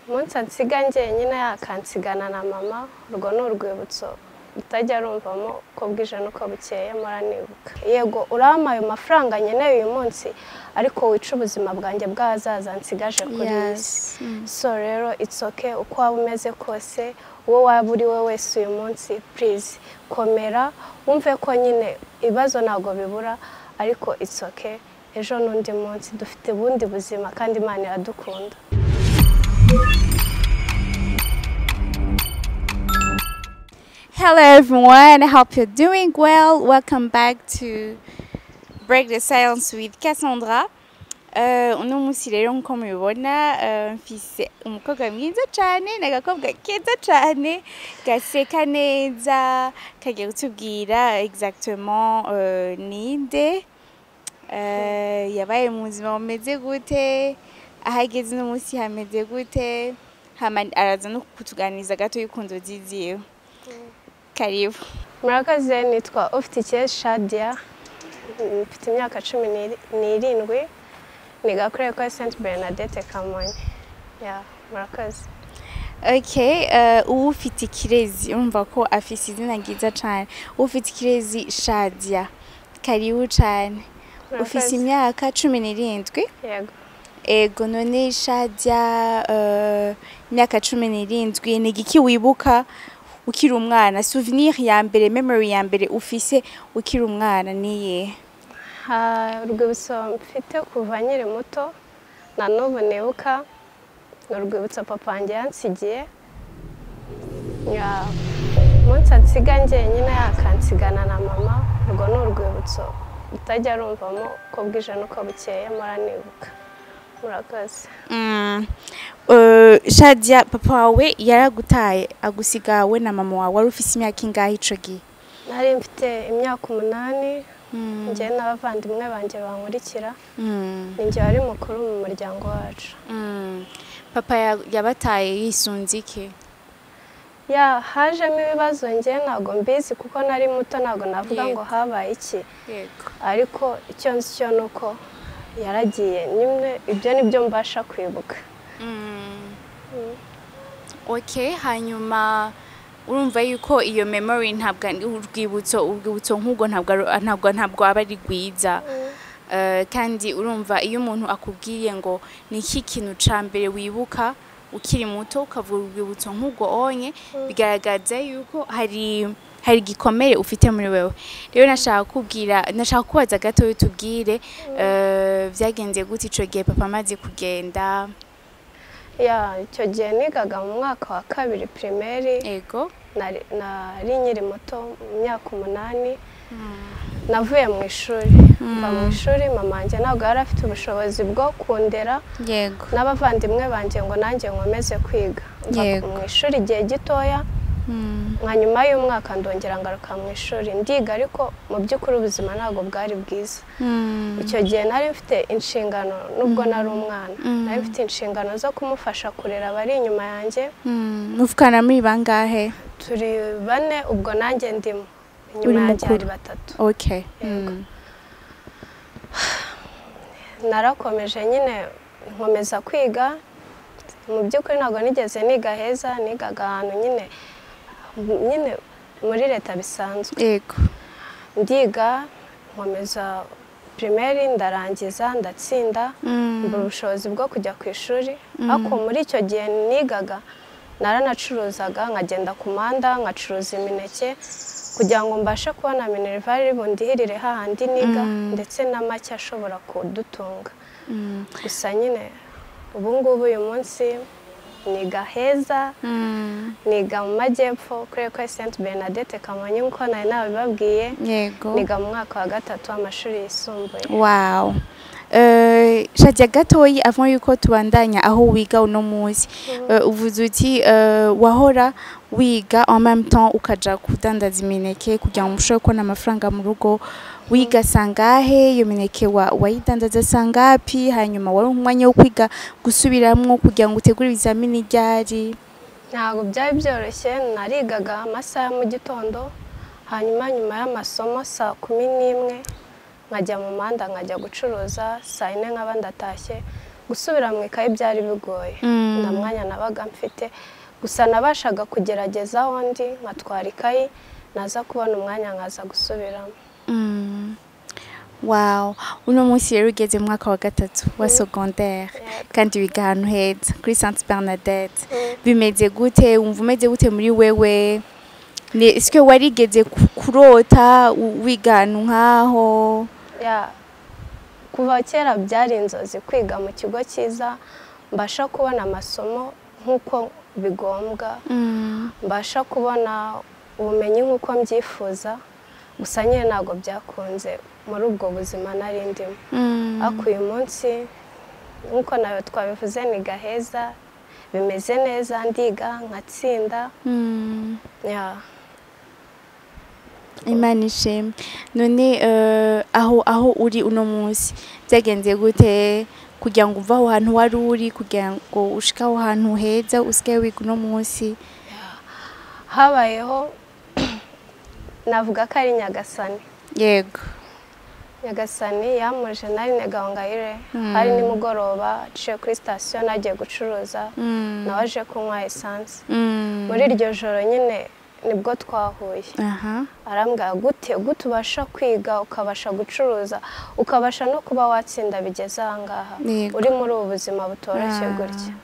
umunsi ansiga njyenyine yakansigana na mama urwo ni urwibutso utajya rumvamo uko bwije n'uko bukeye muranibuka yego urampaye amafaranga nkeneye uyu munsi ariko wica ubuzima bwanjye bw'ahazaza nsigaje kuri iyi si Yes. Mm. so rero it's okay uko waba umeze kose uwo waba uri we wese uyu munsi please komera wumve ko nyine ibibazo ntabwo bibura ariko it's okay ejo n'undi munsi dufite ubundi buzima kandi imana iradukunda Hello everyone, I hope you're doing well. Welcome back to Break the Silence with Cassandra. Uh, uno munsi rero nk'uko mubibona uh, mfise umukobwa mwiza cyane n'agakobwa keza cyane gaseka neza kagiye kutubwira exactement uh, ninde uh, yabaye mu buzima bumeze gute aho ageze uno munsi hameze gute hama araza no kutuganiriza gato y'ukuntu ziziyeho karibu murakoze nitwa ufitikiye shadiya mfite imyaka cumi n'iri- n'irindwi nigakoreye kwa senti bernadette kamonyi ya murakoze Okay, eh, ubu ufite ikirezi urumva ko afise izina ryiza cyane ubu ufite ikirezi shadia karibu cyane ufite Murakoze. imyaka cumi n'irindwi yego ego none shadia eh, imyaka cumi n'irindwi ni igiki wibuka ukiri umwana souvenir ya mbere memory ya mbere ufise ukiri umwana niye Ha, urwibutso mfite kuva nkiri muto na n'ubu nibuka ni urwibutso papa wanjye yansigiye Ya, umunsi ansiga njyenyine yakansigana na mama urwo ni urwibutso utajya rumvamo uko bwije n'uko bukeye muranibuka murakoze Mm. Eh, shadia papa wawe yaragutaye agusiga we na mama wawe wari ufise imyaka ingahe ico gihe nari mfite imyaka umunani Mm, njye n'abavandimwe banjye bankurikira mm, ni njye wari mukuru mu muryango wacu mm. papa ya- yabataye yisunze iki ya hajemo ibibazo njye ntabwo mbizi kuko nari muto ntabwo navuga Yego. ngo habaye iki yego ariko icyo nzi cyo ni uko yaragiye nyine ibyo ni byo mbasha kwibuka Mm. okay hanyuma urumva yuko iyo memory ntabwo ari- urwibutso urwibutso nk'ubwo ntabwo ari- ntabwo ntabwo aba ari rwiza Eh, kandi urumva iyo umuntu akubwiye ngo ni iki kintu cya mbere wibuka ukiri muto ukavuga urwibutso nk'ubwo onye bigaragaza yuko hari hari igikomere ufite muri wewe rero nashaka kubwira nashaka kubaza gato tubwire eh, byagenze gute icyo gihe papa amaze kugenda ya icyo gihe nigaga mu mwaka wa kabiri pirimeri ego nari nari nkiri muto mu myaka umunani navuye mu ishuri mva mu ishuri mama wanjye ntabwo yari afite ubushobozi bwo kundera yego n'abavandimwe banjye ngo nanjye nkomeze kwiga mva Yego. mu ishuri igihe gitoya nka nyuma y'umwaka ndongera ngaruka mu ishuri ndiga ariko mu by'ukuri ubuzima ntabwo bwari bwiza icyo gihe nari mfite inshingano nubwo nari umwana nari mfite inshingano zo kumufasha kurera abari inyuma yanjye muvugana muri bangahe turi bane ubwo nanjye ndimo Uri inyuma yanjye mukuru. hari batatu okay Yego. Mm. narakomeje nyine nkomeza kwiga mu by'ukuri ntabwo nigeze niga heza nigaga ahantu nyine nyine muri leta bisanzwe yego ndiga nkomeza pirimeri ndarangiza ndatsinda Mm. mbura ubushobozi bwo kujya ku ishuri ariko muri icyo gihe nigaga naranacuruzaga nkagenda ku muhanda nkacuruza imineke kugira ngo mbashe kubona minerivari bundihirire hahandi niga ndetse na make ashobora kudutunga Mm. gusa nyine ubu ngubu uyu munsi niga heza Mm. niga mu majyepfo kuri ekwe senti bernadette kamonyi nk'uko nari nabibabwiye yego niga mu mwaka wa gatatu w'amashuri yisumbuye Wow. Uh, shadia gatoyi avant yuko tubandanya aho wiga uno munsi uh, uvuze uti uh, wahora wiga en même temps ukaja kudandaza imineke kugira ngo ushobore kubona amafaranga mu rugo wiga sangahe iyo mineke wa, wayidandaza sangapi hanyuma wari umwanya wo kwiga gusubiramwo kugira ngo utegure ibizamini ryari ntabwo byari byoroshye narigaga amasaha ya mu gitondo hanyuma nyuma y'amasomo saa kumi n'imwe nkajya mu muhanda nkajya gucuruza saa yine nkaba ndatashye gusubira mu ikayi byari bigoye Mm. nta mwanya nabaga mfite gusa nabashaga kugerageza aho ndi nkatwara ikayi naza kubona umwanya nkaza gusubiramo Mm. wow uno munsi rero ugeze mu mwaka wa gatatu wa secondaire kandi wiga ahantu heza kuri sainte bernadette bimeze gute wumva umeze gute muri wewe Ni- ese warigeze ku- kurota u- wiga ahantu nk'aho Ya, kuva kera byari inzozi kwiga mu kigo cyiza mbasha kubona amasomo nk'uko bigombwa Mm. mbasha kubona ubumenyi nk'uko mbyifuza gusa nyine ntabwo byakunze muri ubwo buzima nari ndimo Mm. ariko uyu munsi nk'uko nawe twabivuze ni gaheza bimeze neza ndiga nkatsinda Mm. ya imana ishimwe none eh, aho aho uri uno munsi byagenze gute kugira ngo uve aho hantu wari uri kugira ngo ushike aho hantu heza usike wiga uno munsi habayeho navuga ko ari nyagasani yego nyagasani yamuje nari negangayire hari nimugoroba aciye kuri sitasiyo nagiye gucuruza Mm. nawe aje kunywa esanse Mm. muri iryo joro nyine nibwo twahuye aha arambwira gute gute ubasha kwiga ukabasha gucuruza ukabasha no kuba watsinda bigeze ahangaha Yego. uri muri ubu buzima butoroshye Ah. gutya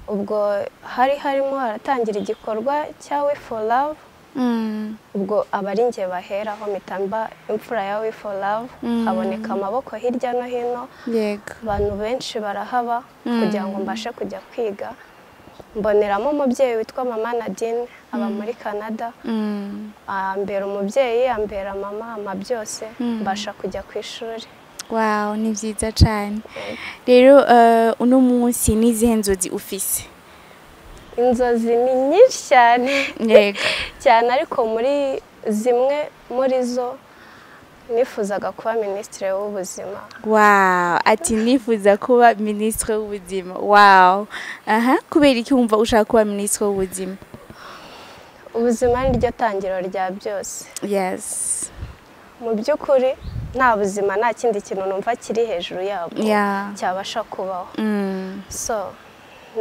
ubwo hari harimo haratangira igikorwa cya we for love Mm. ubwo aba ari njye baheraho mpita mba imfura ya we for love Mm. haboneka amaboko hirya no hino yego abantu benshi barahaba Mm. kugira ngo mbashe kujya kwiga mboneramo umubyeyi witwa mama nadine aba muri canada Mm. ambera umubyeyi ambera mama ama byose Mm. mbasha kujya ku ishuri wow ni byiza cyane rero eh, uno munsi ni izihe nzozi ufise inzozi ni nyinshi cyane yego cyane ariko muri zimwe muri zo nifuzaga kuba minisitiri w'ubuzima wow ati nifuza kuba minisitiri w'ubuzima wow aha kubera iki wumva ushaka kuba minisitiri w'ubuzima ubuzima ni ryo tangiro rya byose yes mu by'ukuri nta buzima nta kindi kintu numva kiri hejuru yabwo Yeah. cyabasha kubaho Mm. so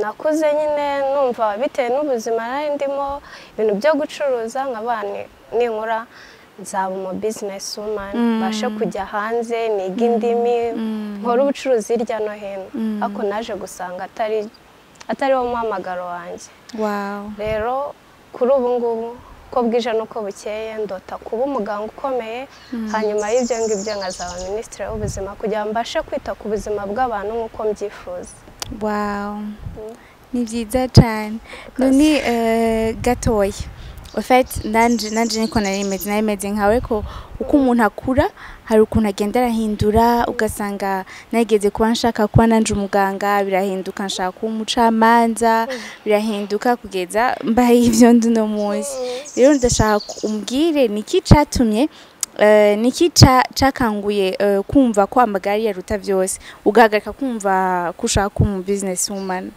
nakuze nyine numva bitewe n'ubuzima nari ndimo ibintu byo gucuruza nkaba ninkura nzaba umu bizinesi wumani Mm. mbashe kujya hanze niga indimi nkore ubucuruzi hirya no hino Mm. ariko naje gusanga atari atari wo muhamagaro wanjye wow rero kuri ubu ngubu uko bwije n'uko bukeye ndota kuba umuganga ukomeye hanyuma y'ibyo ngibyo nkazaba minisitiri w'ubuzima kugira ngo mbashe kwita ku buzima bw'abantu nk'uko mbyifuza wow ni byiza cyane none eh, gatoya ofet nanje nanje niko nari meze nari meze nkawe ko uko umuntu akura hari ukuntu agenda arahindura ugasanga nageze kuba nshaka kuba nanje umuganga birahinduka nshaka kuba umucamanza birahinduka kugeza mbaye ibyo ndi uno munsi rero ndashaka ku- umbwire niki catumye eh, niki ca- cakanguye eh, kumva ko amagari yaruta byose ugahagarika kumva ko ushaka kuba umu business woman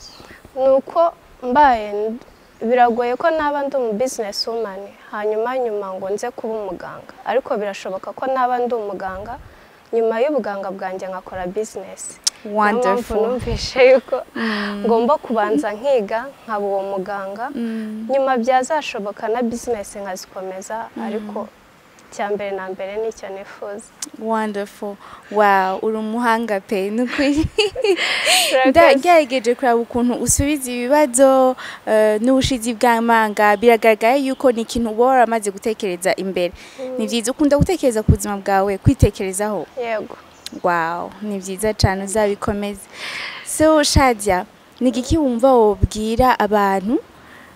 ni uko mbaye biragoye ko naba ndi umu bizinesi wumani hanyuma nyuma ngo nze kuba umuganga ariko birashoboka ko naba ndi umuganga nyuma y'ubuganga bwanjye nkakora bizinesi niyo mpamvu wonderful numvishe yuko ngomba kubanza nkiga nkaba uwo muganga Mm. nyuma byazashoboka na bizinesi nkazikomeza ariko icya mbere na mbere nicyo nifuza wonderful wow uri umuhanga pe nukuri Murakoze. ndagerageje kureba ukuntu usubiza ibibazo eh, n'ubushizi bw'amanga biragaragara yuko ni ikintu uba waramaze gutekereza imbere ni byiza ukunda gutekereza ku buzima bwawe kwitekerezaho yego wow ni byiza cyane uzabikomeze so shadia ni igiki wumva wobwira abantu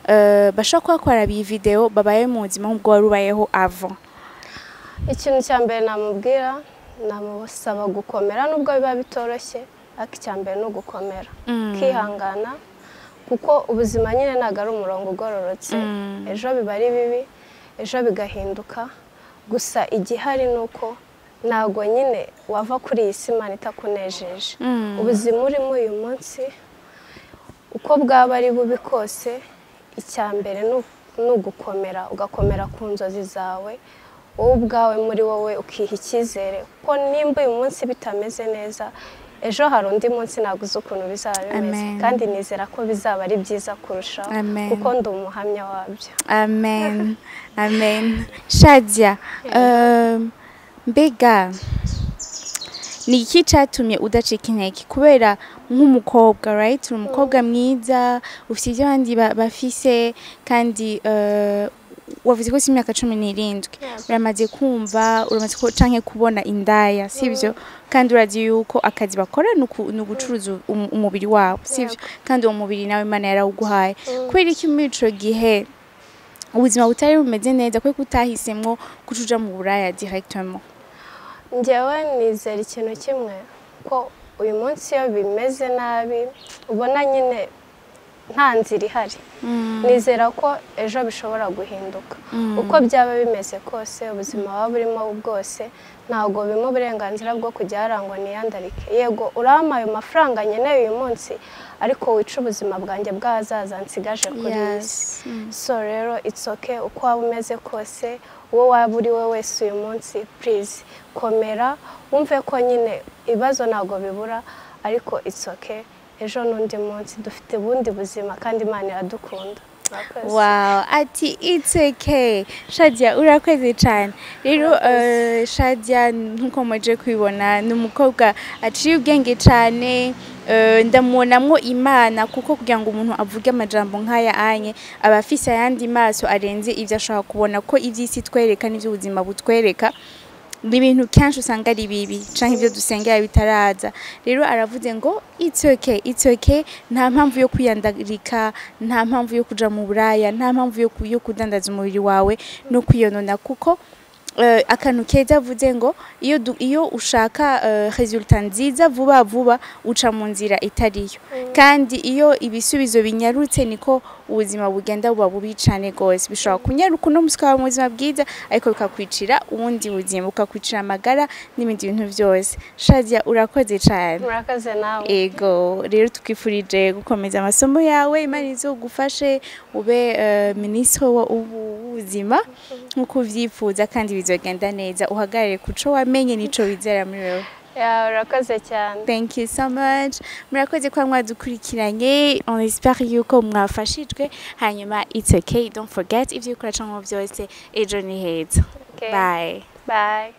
eh, bashobora kuba bakora iyi videwo babaye mu buzima nk'ubwo wari ubayeho ava ikintu cya mbere namubwira namusaba gukomera nubwo biba bitoroshye ariko icya mbere ni ugukomera ukihangana kuko ubuzima nyine ntabwo ari umurongo ugororotse ejo biba ari bibi ejo bigahinduka gusa igihari ni uko ntabwo nyine wava kuri iyi si imana itakunejeje Mm. ubuzima urimo uyu munsi uko bwaba ari bubi kose icya mbere ni ugukomera ugakomera ku nzozi zawe wowe ubwawe muri wowe ukiha icyizere kuko nimba uyu munsi bitameze neza ejo hari undi munsi ntabwo uzi ukuntu bizaba bimeze Amen. kandi nizera ko bizaba ari byiza kurushaho Amen. kuko ndi umuhamya wabyo amen amen shadia um, mbega ni iki cyatumye udacika intege kubera nk'umukobwa right uri umukobwa mwiza ufite ibyo abandi ba- bafise kandi eh, wavuze ko si imyaka cumi n'irindwi uramaze kumva uramaze ku- canke kubona indaya sibyo kandi urazi yuko akazi bakora ni uku- ni ugucuruza um- umubiri wabo sibyo kandi uwo mubiri nawe imana yarawuguhaye kubera iki muri ico gihe ubuzima butari bumeze neza kubera ko utahisemwo kucuja mu buraya directement njyewe nizera ikintu kimwe ko uyu munsi iyo bimeze nabi ubona nyine nta nzira ihari nizera ko ejo bishobora guhinduka uko byaba bimeze kose ubuzima waba urimo bwose ntabwo bimo uburenganzira bwo kujya harangwa niyandarike yego urampaye amafaranga nkeneye uyu munsi ariko wica ubuzima bwanjye bw'ahazaza nsigaje kuri iyi si so rero it's okay uko waba umeze kose uwo waba uri we wese uyu munsi please komera wumve ko nyine ibibazo ntabwo bibura ariko it's okay ejo n'undi munsi dufite ubundi buzima kandi imana iradukunda Murakoze. wow ati it's okay shadia urakwezi cyane rero eh, shadia nkuko muje kubibona ni umukobwa aciye ubwenge cyane eh, ndamubonamwo imana kuko kugira ngo umuntu avuge amajambo nk'aya anye aba afise ayandi maso arenze ibyo ashobora kubona ko iby'isi itwereka n'iby'ubuzima butwereka ni ibintu kenshi usanga ari bibi canke ibyo dusengera bitaraza rero aravuze ngo it's okay it's okay nta mpamvu yo kwiyandarika nta mpamvu yo kuja mu buraya nta mpamvu yo, ku- yo kudandaza umubiri wawe no kwiyonona kuko eh, akantu keza avuze ngo iyo, du- iyo ushaka eh, resultat nziza vuba vuba uca mu nzira itariyo kandi iyo ibisubizo binyarutse niko ubuzima bugenda buba bubi cyane rwose bishobora kunyaruka uno munsi ukaba mu buzima bwiza ariko bikakwicira ubundi buzima bukakwicira amagara n'ibindi bintu byose shadia urakoze cyane murakoze nawe ego rero tukwifurije gukomeza amasomo yawe imana izogufashe ube eh, minisitiri wa- w'ubu- w'ubuzima nk'uko ubyifuza kandi bizogenda neza uhagarare ku cyo wamenye n'ico wizera muri wowe Yeah, urakoze cyane thank you so much murakoze kuba mwadukurikiranye on espère yuko mwafashijwe hanyuma it's okay don't forget ibyo ukora cyangwa byose ejo ni heza Okay. bye bye